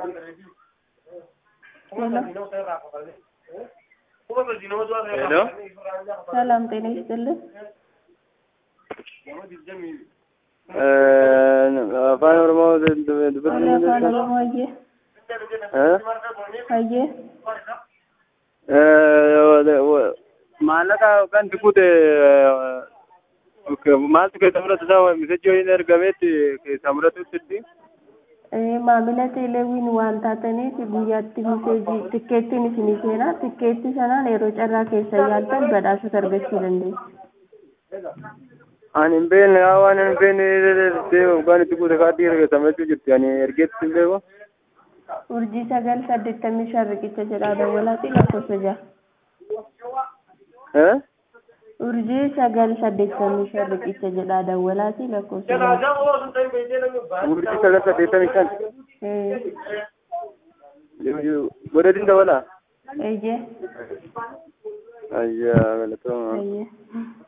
ሄሎ ሰላም ጤና ይስጥልን። afaan oromoo Wala afaan Oromoo hayyee hayyee maallaqa kan tuqute maaltu keessa muratu isaa misejjoo hin ergameetti keessa muratutti Eh, maamila teeleewwiin waan taataniif guyyaatti miseejii tikkeettiin isinii seenaa tikkeetti sanaan yeroo carraa keessa yaaltan badhaasota argachuu dandeessu. ani hin beekne haa waan hin beekne deema waan itti guute kaardii ergatamachuu jirti ani ergeetti hin beeku Urjii sagal saddeettamii shan riqicha jedhaa dawwalaati lakkoofsa jaha. eh Urjii sagal saddeettamii shan riqicha jedhaa dawwalaati lakkoofsa jaha. urjii sagal saddeettamii shan Eh, godhatiin dabala eeyyee ayyaa galatooma hayyee.